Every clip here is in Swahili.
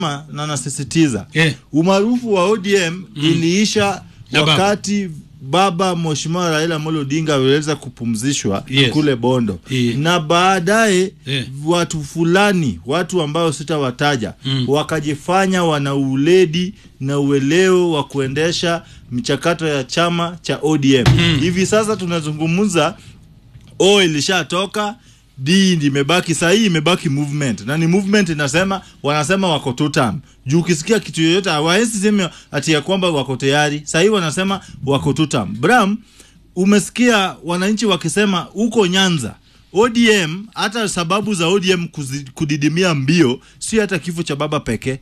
na nasisitiza Eh. umaarufu wa ODM iliisha Na baba. wakati baba Mheshimiwa Raila Amolo Odinga aliweza kupumzishwa Yes. kule Bondo Eh. na baadaye Eh. watu fulani watu ambao sitawataja wakajifanya wana uledi na ueleo wa kuendesha michakato ya chama cha ODM hivi sasa tunazungumza O ilishatoka D imebaki saa hii imebaki movement na ni movement inasema wanasema wako two term. Juu ukisikia kitu yoyote hawawezi sema ati ya kwamba wako tayari. Saa hii wanasema wako two term. Bram, umesikia wananchi wakisema huko Nyanza ODM hata sababu za ODM kuzi, kudidimia mbio sio hata kifo cha baba pekee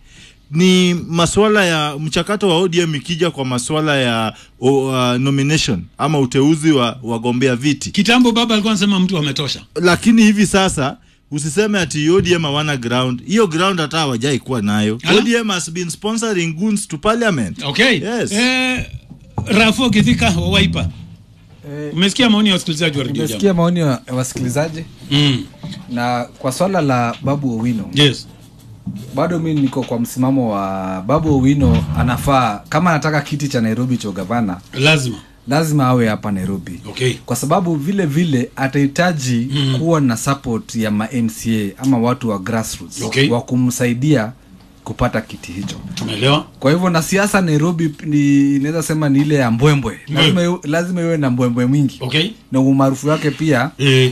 ni masuala ya mchakato wa ODM ikija kwa masuala ya o, uh, nomination ama uteuzi wa wagombea viti kitambo baba alikuwa anasema mtu ametosha lakini hivi sasa usiseme ati ODM hawana ground. Hiyo ground hata hawajai kuwa nayo. Ala. ODM has been sponsoring goons to parliament. okay Yes. eh, rafo kithika wa waipa Eh, umesikia maoni ya wasikilizaji wa redio nimesikia jambo maoni ya wasikilizaji mm. na kwa swala la babu owino yes bado mi niko kwa msimamo wa babu owino anafaa kama anataka kiti cha nairobi cha ugavana lazima lazima awe hapa nairobi okay kwa sababu vile vile atahitaji mm. kuwa na support ya ma mca ama watu wa grassroots Okay. wa kumsaidia kupata kiti hicho tumeelewa kwa hivyo na siasa nairobi ni inaweza sema ni ile ya mbwembwe lazima, iwe- lazima iwe na mbwembwe mwingi okay na umaarufu wake pia eh,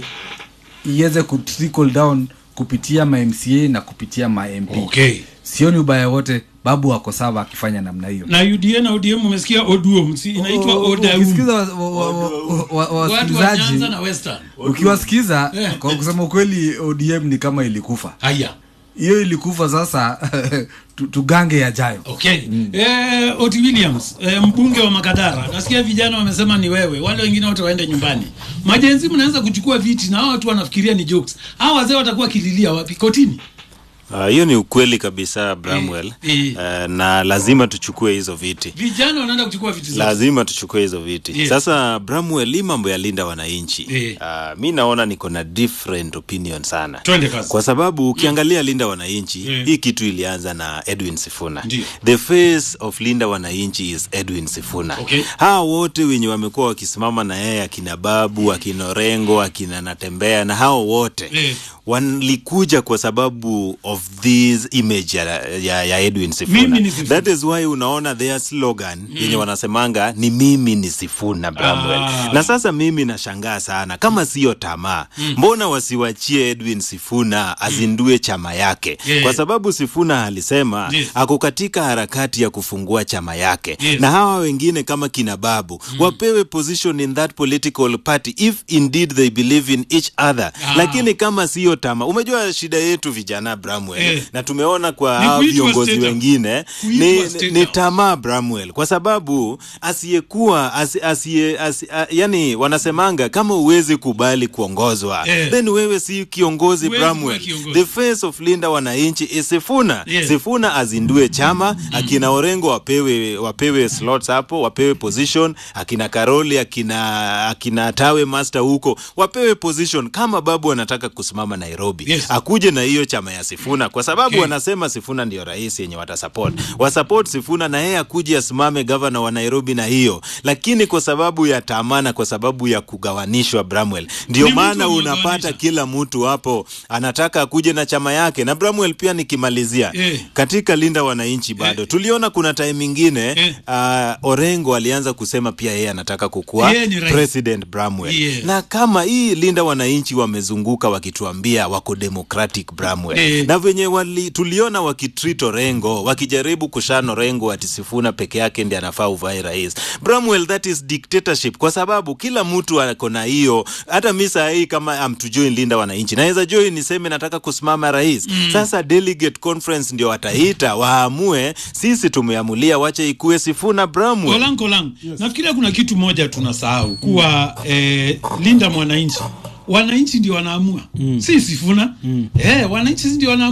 iweze kutrickle down kupitia ma mca na kupitia ma mp okay sioni ubaya wote babu wako sawa akifanya namna hiyo na uda na odm umesikia oduo si inaitwa odaum ukisikiza wa- wa- wa- wa- wa- watu wa wasikilizaji nyanza na western ukiwasikiza Eh. kwa kusema ukweli odm ni kama ilikufa haya hiyo ilikufa sasa tu- tugange yajayo okay eh, oti williams eh, mbunge wa makadara nasikia vijana wamesema ni wewe wale wengine wote waende nyumbani majenzi mnaweza kuchukua viti na hao watu wanafikiria ni jokes hao wazee watakuwa kililia wapi kotini Ah, hiyo ni ukweli kabisa Bramwell. Eh, eh. Eh, na lazima tuchukue hizo viti vijana wanaenda kuchukua viti zote lazima tuchukue hizo viti Yes. sasa Bramwell, hii mambo ya linda wananchi Eh. uh, mi naona niko na different opinion sana twende kazi kwa sababu ukiangalia linda wananchi Mm. hii kitu ilianza na edwin sifuna Ndiyo. the face of linda wananchi is edwin sifuna Okay. hawa wote wenye wamekuwa wakisimama na yeye akina babu akina orengo akina natembea na hao wote Eh. walikuja kwa sababu of this image ya, ya, ya edwin sifuna. Mimi ni Sifuna. that is why unaona their slogan yenye wanasemanga ni mimi ni sifuna Bramwell. Ah. na sasa mimi nashangaa sana kama siyo tamaa mbona wasiwachie edwin sifuna azindue chama yake Yeah. kwa sababu sifuna alisema Yes. ako katika harakati ya kufungua chama yake Yes. na hawa wengine kama kina babu wapewe position in that political party if indeed they believe in each other Ah. lakini kama siyo tamaa umejua shida yetu vijana Bramwell Eh. na tumeona kwa Ni hawa kuitwa viongozi state house. wengine Kuitwa ni, state ni house. tamaa Bramwell kwa sababu asiyekuwa asi, asiye, asi, a, yani wanasemanga kama uwezi kubali kuongozwa Eh. then wewe si kiongozi Huwezi Bramwell kuwa kiongozi. the face of linda wananchi is Sifuna Yes. Sifuna azindue chama akina Orengo wapewe wapewe slots hapo wapewe position akina Karoli akina akina Tawe Master huko wapewe position kama babu anataka kusimama Nairobi Yes. akuje na hiyo chama ya Sifuna kwa sababu Okay. wanasema Sifuna ndio rais yenye watasupport wasupport Sifuna na yeye akuje asimame gavana wa Nairobi na hiyo lakini kwa sababu ya tamana kwa sababu ya kugawanishwa Bramwell ndio Ni mtu maana unapata amegawanisha. kila mtu hapo anataka akuje na chama yake na Bramwell pia nikimalizia Eh. katika linda wananchi bado tuliona kuna time ingine Eh. uh, Orengo alianza kusema pia yeye anataka kukuwa Yeye ni rais. president Bramwell Yes. na kama hii linda wananchi wamezunguka wakituambia wako democratic Bramwell Eh. na venye wali, tuliona wakitreat Orengo wakijaribu kushana Orengo ati Sifuna peke yake ndiye anafaa uvae rais Bramwell that is dictatorship kwa sababu kila mtu ako na hiyo hata mi saa hii kama am to join linda wananchi naweza join niseme nataka kusimama rais mm. sasa delegate conference ndio wataita waamue sisi tumeamulia wache ikue Sifuna Bramwell kolang kolang nafikiria kuna kitu moja tunasahau kuwa eh, linda mwananchi wananchi ndio wanaamua si sifuna eh, wananchi ndio wanaamua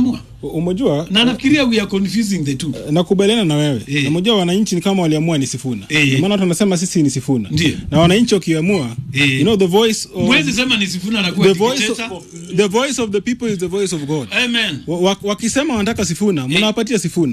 umejua na nafikiria we are confusing the two nakubaliana na wewe Eh. na umejua wananchi ni kama waliamua ni Sifuna Eh. Ndio maana watu wanasema sisi ni Sifuna Ndio. na wananchi wakiamua Eh. you know the voice of, mwezi sema ni sifuna anakuwa the voice of, dikteta the voice of the people is the voice of God amen Wa- wa- wakisema wanataka Sifuna mnawapatia Sifuna